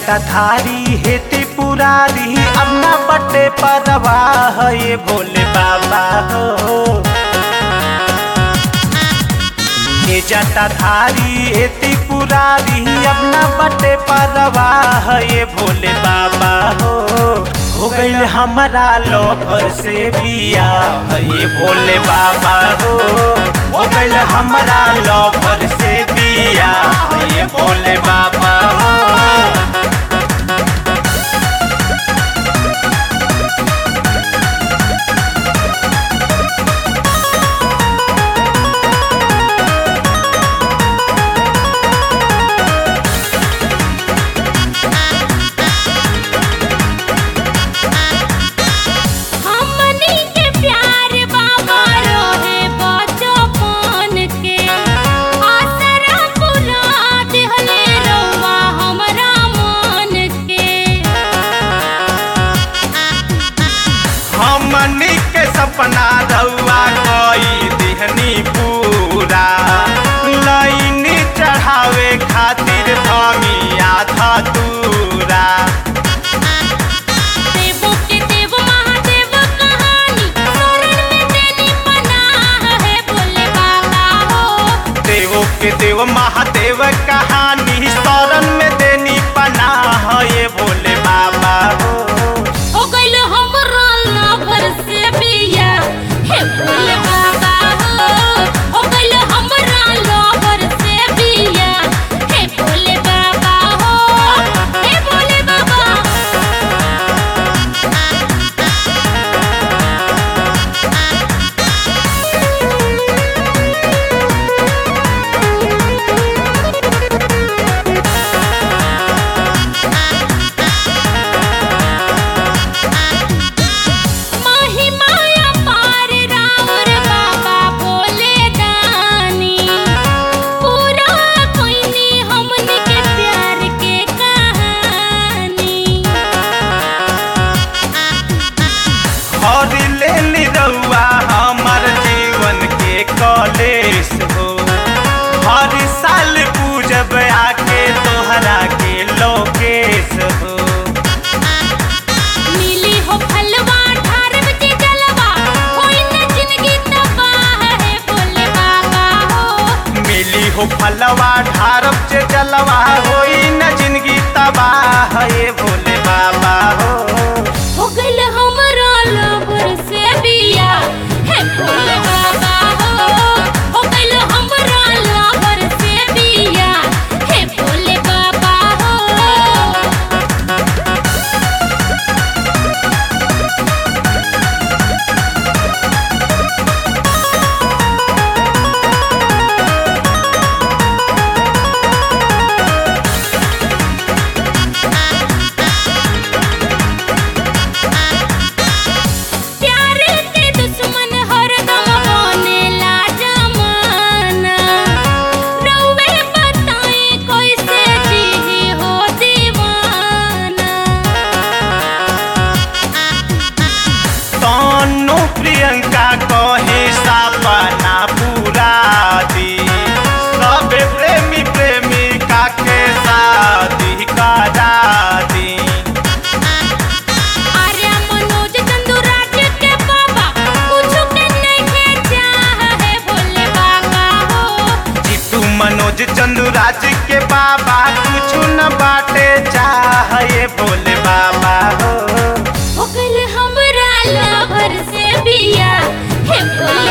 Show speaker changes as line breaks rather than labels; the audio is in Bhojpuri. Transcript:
जाता थारी हेती पुरारी अब ना बटे परवाह ये भोले बाबा हो ये जाता थारी हेती पुरारी अब ना बटे परवाह ये भोले बाबा हो हो गईल हमारा लोभर से बिया ये भोले बाबा हो हो गईल हमारा लोभर से बिया ये भोले बाबा हो
हमनी के प्यार बाबा रोहे बचपन के आसरा पुरा दिहले रउआ हमरा मन के
हमनी के सपना रउआ कोई दिहनी पूरा लाइन चढ़ावे खातिर धमी आधा दूरा
देवो के देव महादेव कहानी शरण में तेरी पनाह है बोले बाबा हो
देवो के देव महादेव कहानी शरण में देनी पनाह ये भोले बाबा हो
हो गइल हमरा लवर से बिया हे भोले बाबा हो हो गइल हमरा लवर से बिया हे भोले बाबा हो हे भोले बाबा माही माया पार रावर बाबा बोले दानी पूरा कोइनी हमनी के प्यार के कहानी
और ले ली रउआ हमर जीवन के कॉलेज हो हर साल पूजब आके तोहरा के लोकेश हो
मिली हो फलवा ठार बजे जलवा कोई न जिंदगी तबाह है बोले बाबा हो
मिली हो फलवा ढारब से जलवा होई न जिंदगी तबाह ये भोले बाबा हो
हो गइल हमरा लवर से बिया हे भोले बाबा हो हो गइल हमरा लवर से बिया हे भोले बाबा हो प्यार के दुश्मन हरदम बनेला जमाना रउवे बताई कैसे जीही हो दीवाना
तनु प्रियंका कहे सपना पूरा दी सब प्रेमी प्रेमिका के शादी करा दी
आर्या मनोज चंदुराज के बाबा कुछ के नहीं चाह है भोले बाबा हो
जीतू मनोज चंदुराज के बाबा कुछ न बाटे चाह ये भोले बाबा हो
हो गइल हमरा लवर से बिया हे भोले